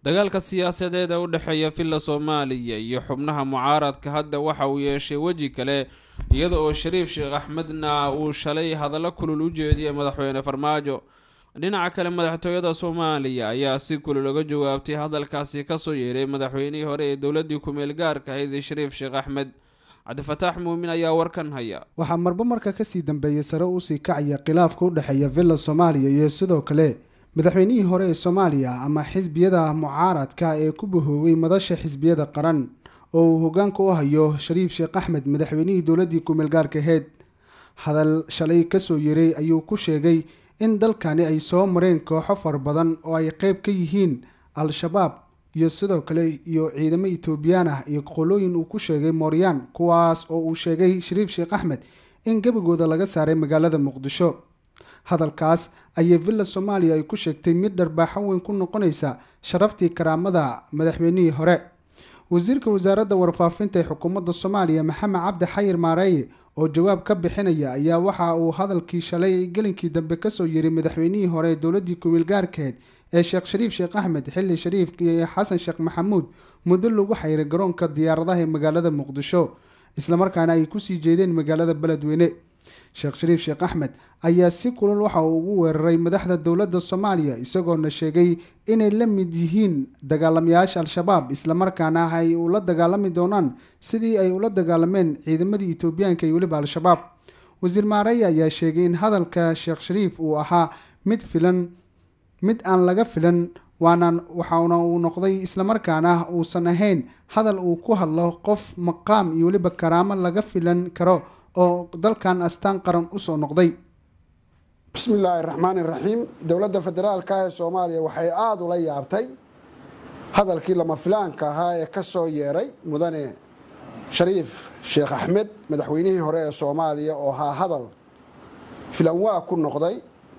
dagaalka siyaasadeed ee u dhexeeya villa soomaaliya iyo xubnaha mucaaradka hadda waxa uu yeeshay weji kale iyada oo shariif sheekh axmedna uu shalay hadallo kulul u jeediyay madaxweyne farmaajo dhinaca kale madaxtooyada soomaaliya ayaa si kulul uga jawaabtay hadalkaasi kasoo yeeray madaxweynihii hore ee dowladii ku-meel gaarka ahayd shariif sheekh axmed cabdifataax muumin ayaa warkan haya waxaa marba marka kasii dambeeyay sare usii kacaya khilaafka u dhexeeya villa soomaaliya iyo sidoo kale madaxweynihii hore ee soomaaliya ama xisbiyada mucaaradka ee ku bahooway madasha xisbiyada qaran oo uu hogaanka u hayo shariif sheekh axmed madaxweynihii dowladii ku-meel gaarka aheyd hadal shalay kasoo yeeray ayuu ku sheegay in dalkani ay soo mareen kooxo fara badan oo ay qeyb ka yihiin al-shabaab iyo sidoo kale iyo ciidamo etoobiyaan ah iyo qolooyin uu ku sheegay mooryaan kuwaas oo uu sheegay shariif sheekh axmed in gebagooda laga saaray magaalada muqdisho hadalkaas ayay villa soomaaliya ay ku sheegtay mid dharbaaxo weyn ku noqonaysa sharaftii karaamada madaxweynihii hore wasiirka wasaaradda warfaafinta ee xukuumadda soomaaliya maxamed cabdi xayir maareeye oo jawaab ka bixinaya ayaa waxa uu hadalkii shalay gelinkii dambe kasoo yeray madaxweynihii hore ee dowladii kumiil gaarkeed ee sheekh shariif sheekh axmed xilli shariif iyo xasan sheekh maxamuud muddo lagu xayray garoonka diyaaradaha ee magaalada muqdisho islamarkaana ay kusii jeedeen magaalada beledweyne sheekh shariif sheekh axmed ayaa si kulal waxa uu ugu weeraray madaxda dowladda soomaaliya isagoona sheegay inay la mid yihiin dagaalamayaasha al-shabaab islamarkaana ay ula dagaalami doonaan sidii ay ula dagaalameen ciidamadii etoobiyaanka iyo weliba al-shabaab wasiir maareeye ayaa sheegay in hadalka sheekh shariif uu ahaa mid filan mid aan laga filan waana waxauna uu noqday islamarkaana uusan ahayn hadal uu ku hadlo qof maqaam iyo weliba karaamo laga filan karo oo dalkan astaan qaran usoo noqday bismi illaahi raxmaani raxiim dowladda federaalka ee soomaaliya waxay aada ula yaabtay hadalkii lama filaanka ahaa ee ka soo yeeray mudane shariif sheekh axmed madaxweynihii hore ee soomaaliya oo ahaa hadal filanwaa ku noqday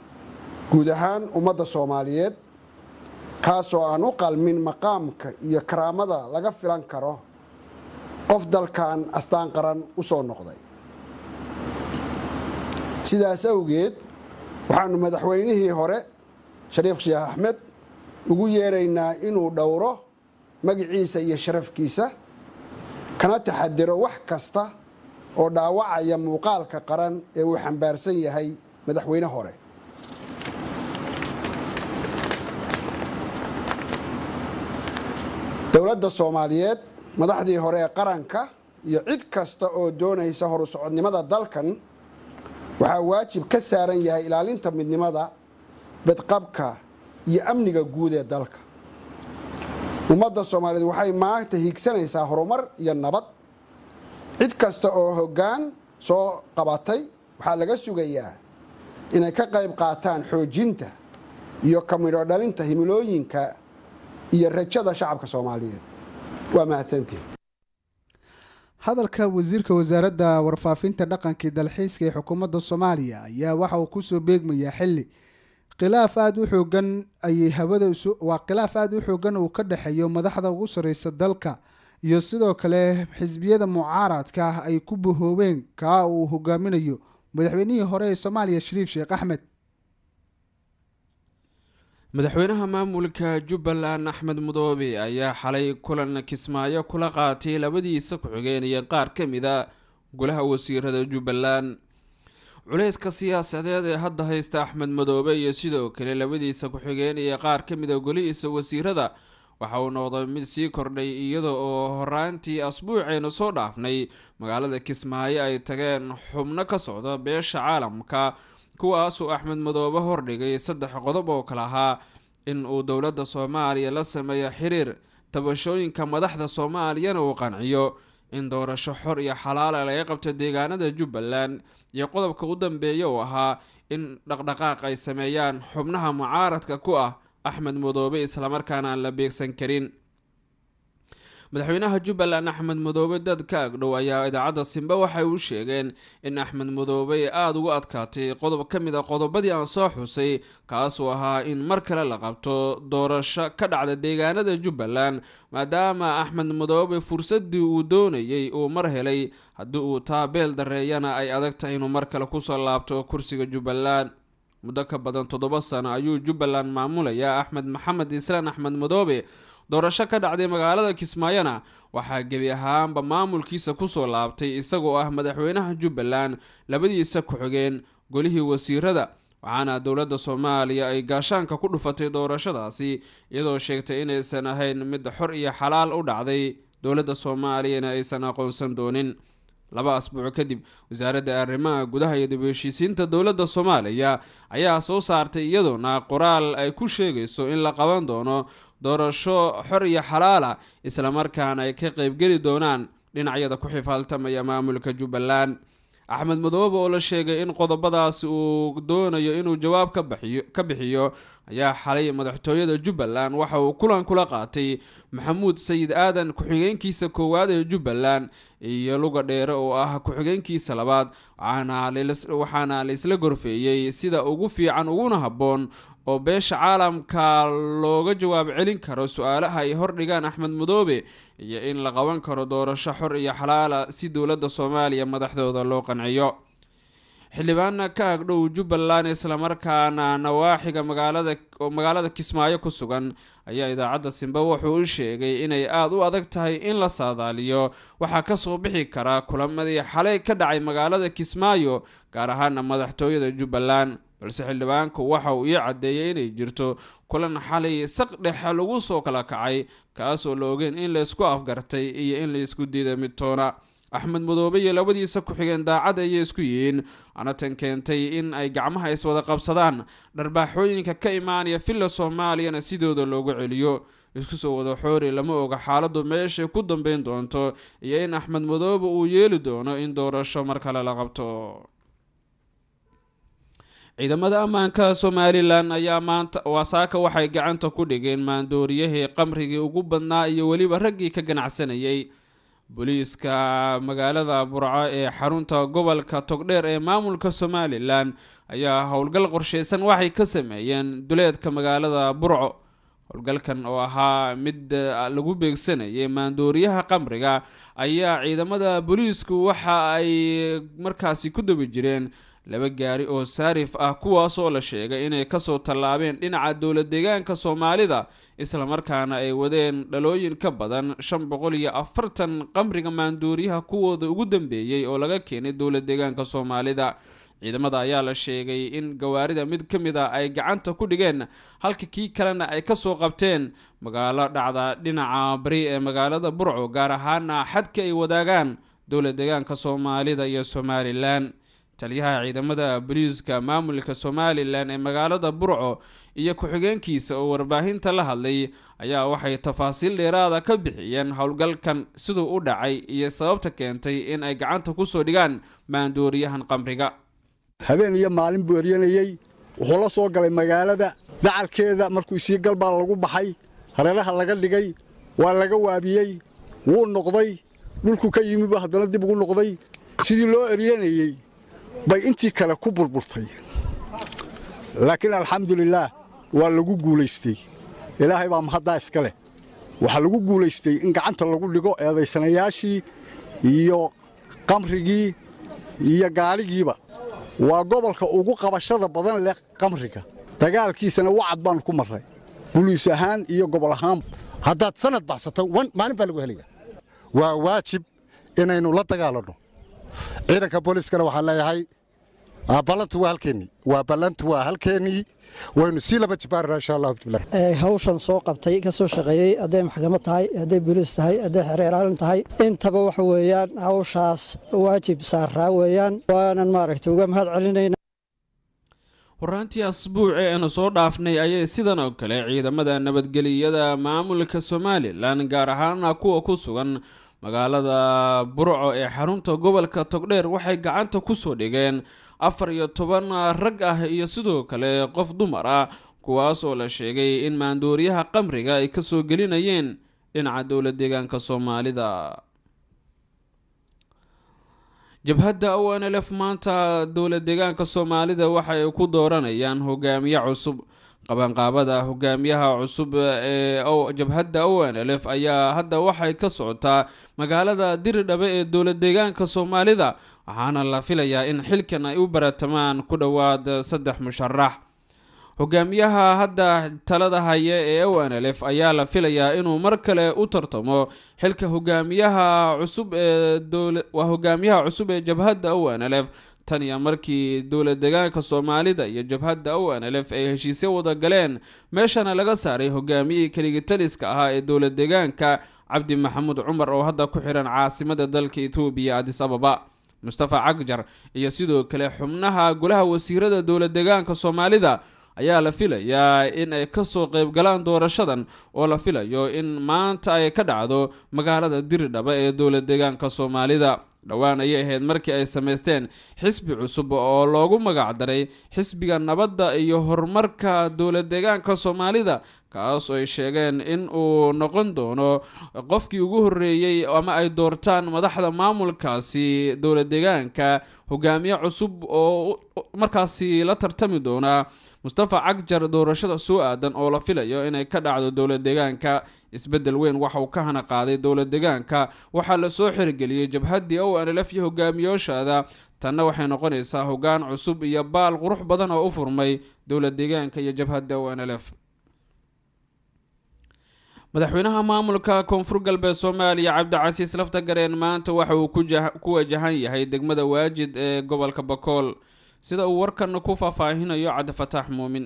guud ahaan ummadda soomaaliyeed kaasoo aan u qalmin maqaamka iyo karaamada laga filan karo qof dalkan astaan qaran u soo noqday sidaas awgeed waxaanu madaxweynihii hore shariif sheekh axmed ugu yeeraynaa inuu dhowro magiciisa iyo sharafkiisa kana taxadiro wax kasta oo dhaawacaya muuqaalka qaran ee uu xambaarsan yahay madaxweyne hore dowladda soomaaliyeed madaxdii hore ee qaranka iyo cid kasta oo doonaysa horu socodnimada dalkan waxaa waajib ka saaran yahay ilaalinta midnimada badqabka iyo amniga guud ee dalka ummadda soomaaliyeed waxay maanta hiigsanaysaa horumar iyo nabad cid kasta oo hoggaan soo qabatay waxaa laga sugayaa inay ka qayb qaataan xoojinta iyo ka midho dhalinta himilooyinka iyo rajada shacabka soomaaliyeed waa mahadsantiin hadalka wasiirka wasaaradda warfaafinta dhaqankii dalxiiska ee xukuumadda soomaaliya ayaa waxa uu kusoo beegmayaa xilli khilaaf aada u xoogan ayay hawada waa khilaaf aada u xoogan uu ka dhexeeyo madaxda ugu sarreysa dalka iyo sidoo kale xisbiyada mucaaradka ah ay ku bahoobeen kaa uu hogaaminayo madaxweynihii hore ee soomaaliya shariif sheekh axmed madaxweynaha maamulka jubbaland axmed mudoobe ayaa xalay kulan kismaayo kula qaatay labadiisa ku-xigeenaya qaar ka mid a golaha wasiirada jubbaland culeyska siyaasadeed ee hadda haysta axmed madoobe iyo sidoo kale labadiisa ku-xigeenaya qaar ka mid a golihiisa wasiirada waxa uu noqday mid sii kordhay iyada oo horaantii asbuuceenu soo dhaafnay magaalada kismaayo ay tageen xubno ka socda beesha caalamka kuwaasuu axmed madoobe hordhigay saddex qodob oo kale ahaa in uu dowladda soomaaliya la sameeyo xiriir tabashooyinka madaxda soomaaliyana uu qanciyo in doorasho xor iyo xalaala laga qabto deegaanada jubbaland iyo qodobka u dambeeya uu ahaa in dhaqdhaqaaq ay sameeyaan xubnaha mucaaradka ku ah axmed madoobe islamarkaana aan la beegsan karin madaxweynaha jubbaland axmed madoobe dad ka agdhow ayaa idaacadda simbe waxay u sheegeen in axmed madoobe ay aada ugu adkaatay qodob ka mid a qodobadii aan soo xusay kaasuu ahaa in mar kale la qabto doorasho ka dhacda deegaanada jubbaland maadaama axmed madoobe fursadii uu doonayay uu mar helay haddii uu taabeel dareeyana ay adag tahay inuu mar kale kusoo laabto kursiga jubbaland muddo ka badan toddoba sano ayuu jubbaland maamulayaa axmed maxamed islaan axmed madoobe doorasho ka dhacday magaalada kismaayona waxaa gebi ahaanba maamulkiisa kusoo laabtay isagoo ah madaxweynaha jubbaland labadiisa ku-xigeen golihii wasiirada waxaana dowladda soomaaliya ay gaashaanka ku dhufatay doorashadaasi iyadoo sheegtay inaysan ahayn mid xor iyo xalaal u dhacday dowladda soomaaliyana aysan aqoonsan doonin laba asbuuc kadib wasaaradda arrimaha gudaha iyo dib u heshiisiinta dowladda soomaaliya ayaa soo saartay iyadoona qoraal ay ku sheegayso in la qaban doono doorasho xor iyo xalaala islamarkaana ay ka qeybgeli doonaan dhinacyada ku xifaaltamaya maamulka jubbaland axmed madoobe oo la sheegay in qodobadaasi uu doonayo inuu jawaab ka bixiyo ayaa xalay madaxtooyada jubbaland waxa uu kulan kula qaatay maxamuud sayid aadan ku-xigeenkiisa koowaad ee jubbaland iyo luga dheere oo ah ku-xigeenkiisa labaad waxaana la isla gorfeeyey sida ugu fiican uguna habboon oo beesha caalamka looga jawaab celin karo su-aalaha ay hordhigaan axmed madoobe iyo in la qaban karo doorasho xor iyo xalaala si dowladda soomaaliya madaxdooda loo qanciyo xildhibaana ka agdhow jubbaland islamarkaana nawaaxiga magaalada magaalada kismaayo ku sugan ayaa idaacadda simba wuxuu u sheegay inay aada u adag tahay in la saadaaliyo waxaa kasoo bixi kara kulamadii xalay ka dhacay magaalada kismaayo gaar ahaana madaxtooyada jubbaland balse xildhibaanku waxa uu ii caddeeyay inay jirto kulan xalay saq dhexe lagu soo kala kacay kaasoo la ogeen in laysku afgartay iyo in laysku diiday midtoona axmed madoobe iyo labadiisa ku-xigeen daacad ayay isku yihiin ana tan keentay in ay gacmaha iswada qabsadaan dharbaaxooyinka ka imaanaya villa soomaaliyana sidooda loogu celiyo isku soo wada xoori lama oga xaaladu meeshay ku dambeyn doonto iyo in axmed madoobe uu yeeli doono in doorasho mar kale la qabto ciidamada ammaanka somalilan ayaa maanta waasaaka waxay gacanta ku dhigeen maandooriyahii qamrigii ugu badnaa iyo weliba raggii ka ganacsanayay booliiska magaalada burco ee xarunta gobolka togdheer ee maamulka somalilan ayaa howlgal qorsheysan waxay ka sameeyeen duleedka magaalada burco howlgalkan oo ahaa mid lagu beegsanayay maandooriyaha qamriga ayaa ciidamada booliisku waxa ay markaasi ku dabi jireen laba gaari oo saarif ah kuwaas oo la sheegay inay kasoo tallaabeen dhinaca dowla deegaanka soomaalida islamarkaana ay wadeen dhalooyin ka badan shan boqol iyo afartan qamriga maanduuriyaha kuwooda ugu dambeeyey oo laga keenay dowla deegaanka soomaalida ciidamada ayaa la sheegay in gawaarida mid ka mid a ay gacanta ku dhigeen halka kii kalena ay kasoo qabteen magaalo dhacda dhinaca bari ee magaalada burco gaar ahaana xadka ay wadaagaan dowla deegaanka soomaalida iyo somalilan taliyaha ciidamada booliiska maamulka somalilan ee magaalada burco iyo ku-xigeenkiisa oo warbaahinta la hadlay ayaa waxay tafaasiil dheeraada ka bixiyeen howlgalkan siduu u dhacay iyo sababta keentay in ay gacanta kusoo dhigaan maandooriyahan qamriga habeen iyo maalin buu eryanayey wuxuu la soo galay magaalada dacalkeeda markuu isii galbaa lagu baxay hareeraha laga dhigay waa laga waabiyey wuu noqday dhulku ka yimi buu haddana dib ugu noqday sidii loo eryanayey bay intii kale ku burburtay laakiin alxamdulilaah waa lagu guulaystay ilaahay baa mahaddaa iska leh waxaa lagu guulaystay in gacanta lagu dhigo eedaysanayaashii iyo qamrigii iyo gaadhigiiba waa gobolka ugu qabashada badan leh qamriga dagaalkiisana wacad baannu ku marray buliis ahaan iyo gobol ahaan haddaad sanad baxsato maalin baa lagu helaya waa waajib inaynu la dagaalanno ciidanka booliiskana waxaan leeyahay ballantu waa halkeennii waa ballantu waa halkeennii waynu sii laba jibaarana insha allah bismillah hawshan soo qabtay ka soo shaqeeyey hadday maxkamad tahay hadday booliis tahay hadday xereeraalin tahay intaba waxa weeyaan hawshaas waajib saaraa weeyaan waanan maaragtay uga mahad celinayna horaantii asbuuci eenu soo dhaafnay ayay sidan oo kale ciidamada nabadgeliyada maamulka somalilan gaar ahaana kuwa ku sugan magaalada burco ee xarunta gobolka togdheer waxay gacanta kusoo dhigeen afar iyo toban rag ah iyo sidoo kale qof dumar ah kuwaas oo la sheegay in maandooriyaha qamriga ay kasoo gelinayeen dhinaca dowla deegaanka soomaalida jabhadda o n lf maanta dowla deegaanka soomaalida waxa ay ku dooranayaan hogaamiye cusub qabanqaabada hogaamiyaha cusub ee jabhadda o n lf ayaa hadda waxay ka socotaa magaalada diridhabe ee dowla deegaanka soomaalida waxaana la filayaa in xilkan ay u baratamaan ku dhowaad saddex musharax hogaamiyaha hadda talada haya ee o n l f ayaa la filayaa inuu mar kale u tartamo xilka hogaamiyaha cusub ee waa hogaamiyaha cusub ee jabhadda o n l f tan iyo markii dowla degaanka soomaalida iyo jabhadda o n l f ay heshiisyo wada galeen meeshana laga saaray hogaamiyihii keligitaliska ahaa ee dowla degaanka cabdi maxamuud cumar oo hadda ku xihan caasimada dalka ethoobiya adis ababa mustafa cagjar iyo sidoo kale xubnaha golaha wasiirada dowla degaanka soomaalida ayaa la filayaa in ay kasoo qeyb galaan doorashadan oo la filayo in maanta ay ka dhacdo magaalada diridhaba ee dowla degaanka soomaalida dhowaan ayay ahayd markii ay sameysteen xisbi cusub oo loogu magacdaray xisbiga nabadda iyo horumarka dowla deegaanka soomaalida kaas oo ay sheegeen in uu noqon doono qofkii ugu horreeyey ama ay doortaan madaxda maamulkaasi dowla deegaanka hogaamiye cusub oo markaasi la tartami doona mustafa cagjar doorashada soo aadan oo la filayo inay ka dhacdo dowla deegaanka isbedel weyn waxa uu ka hana qaaday dowla deegaanka waxaa lasoo xirigeliyey jabhaddii o n l f iyo hogaamiyooshaada tanna waxay noqonaysaa hogaan cusub iyo baal qurux badan oo u furmay dowla deegaanka iyo jabhadda o n l f madaxweynaha maamulka koonfur galbeed soomaaliya cabdicasiis laftagareen maanta waxa uu ku wajahan yahay degmada waajid ee gobolka bakool sida uu warkan ku faahfaahinayo cabdifataax muumin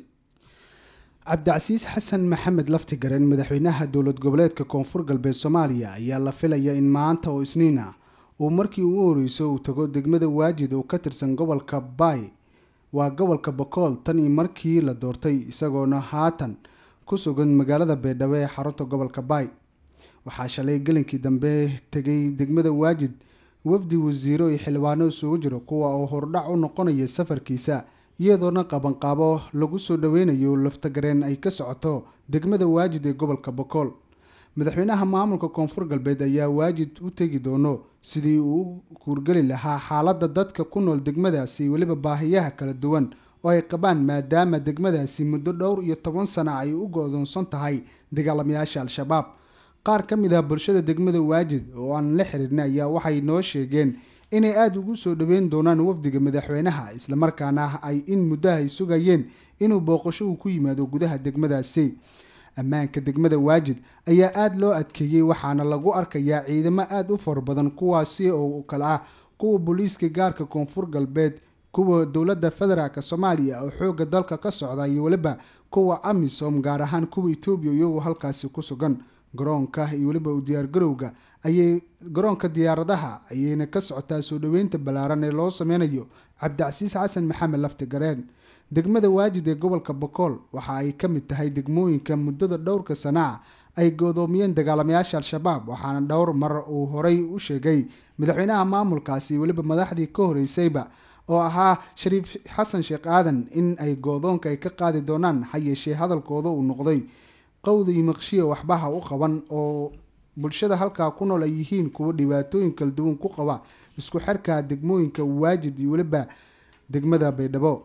cabdicasiis xasan maxamed laftigaren madaxweynaha dowlad goboleedka koonfur galbeed soomaaliya ayaa la filaya in maanta oo isniin ah uu markii ugu horeyso uu tago degmada waajid oo ka tirsan gobolka baay waa gobolka bakool tan iyo markii la doortay isagoona haatan ku sugan magaalada beedhabo ee xarunta gobolka baay waxaa shalay gelinkii dambe tegay degmada waajid wafdi wasiiro iyo xildhibaano isugu jiro kuwa oo hordhac u noqonaya safarkiisa iyadoona qabanqaabo lagu soo dhaweynayo laftagareen ay ka socoto degmada waajid ee gobolka bakool madaxweynaha maamulka koonfur galbeed ayaa waajid u tegi doono sidii uu u kuurgeli lahaa xaaladda dadka ku nool degmadaasi weliba baahiyaha kala duwan oo ay qabaan maadaama degmadaasi muddo dhowr iyo toban sana ay u go-doonsan tahay dagaalamayaasha al-shabaab qaar ka mid ah bulshada degmada waajid oo aan la xihiirnay ayaa waxay noo sheegeen inay aada ugu soo dhaweyn doonaan wafdiga madaxweynaha islamarkaana ay in muddaha ay sugayeen inuu booqasho uu ku yimaado gudaha degmadaasi ammaanka degmada waajid ayaa aada loo adkeeyey waxaana lagu arkayaa ciidamo aada u fara badan kuwaasi oo kale ah kuwa booliiska gaarka koonfur galbeed kuwa dowladda federaalk soomaaliya oo xooga dalka ka socda iyo weliba kuwa amisom gaar ahaan kuwa etoobiya iyagoo halkaasi ku sugan garoonka iyo weliba u diyaargarowga ayay garoonka diyaaradaha ayayna ka socotaa soo dhaweynta ballaaran ee loo sameynayo cabdicasiis xasan maxamed laftigareen degmada waajid ee gobolka bakool waxa ay ka mid tahay degmooyinka muddada dhowrka sana ah ay goodoomiyeen dagaalamayaasha al-shabaab waxaana dhowr mar uu horey u sheegay madaxweynaha maamulkaasi weliba madaxdii ka horeysayba oo ahaa shariif xasan sheekh aadan in ay goodoonka ay ka qaadi doonaan ha yeeshee hadalkooda uu noqday qowda iyo maqshiya waxbaha u qaban oo bulshada halkaa ku nool ay yihiin kuwa dhibaatooyin kala duwan ku qaba isku xirka degmooyinka waajid iyo weliba degmada baydhabo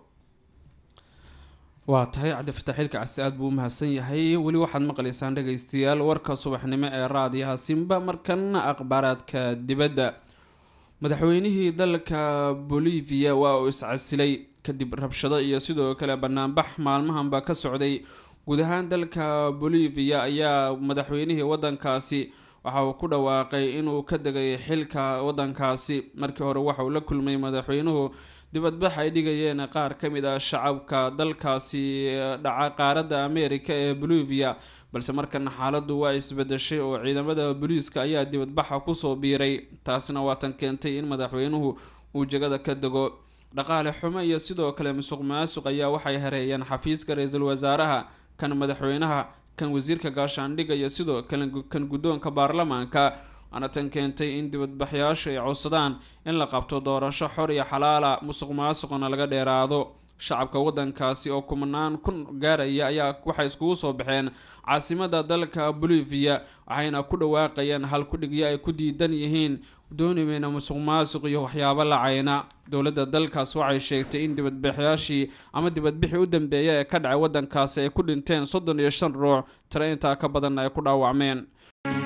waa tahay cabdifatax xilka casi aada buu u mahadsan yahay weli waxaad maqlaysaan dhagaystayaal warka subaxnimo ee raadiyaha simba markana akhbaaraadka dibadda madaxweynihii dalka bolivia waa uu iscasilay kadib rabshado iyo sidoo kale banaanbax maalmahanba ka socday guud ahaan dalka bolivia ayaa madaxweynihii wadankaasi waxa uu ku dhawaaqay inuu ka degay xilka wadankaasi markii hore waxa uu la kulmay madaxweynuhu dibadbax ay dhigayeen qaar ka mid ah shacabka dalkaasi dhaca qaaradda america ee bolivia balse markana xaaladdu waa isbedeshay oo ciidamada booliiska ayaa dibadbaxa kusoo biiray taasina waatan keentay in madaxweynuhu uu jegada ka dego dhaqaale xumo iyo sidoo kale musuq maasuq ayaa waxay hareeyeen xafiiska ra-iisul wasaaraha kan madaxweynaha kan wasiirka gaashaandhigga iyo sidoo kale kan guddoonka baarlamaanka waana tan keentay in dibadbaxyaashu ay codsadaan in la qabto doorasho xor iyo xalaala musuq maasuqna laga dheeraado shacabka wadankaasi oo kumanaan kun gaaraya ayaa waxay iskugu soo baxeen caasimada dalka bolivia waxayna ku dhawaaqayeen hal kudhigyo ay ku diidan yihiin doonimeyna musuq maasuq iyo waxyaabo lacayna dowladda dalkaas waxay sheegtay in dibadbaxyaashii ama dibadbixii u dambeeya ee ka dhacay wadankaasi ay ku dhinteen soddon iyo shan ruux tiro intaa ka badanna ay ku dhaawacmeen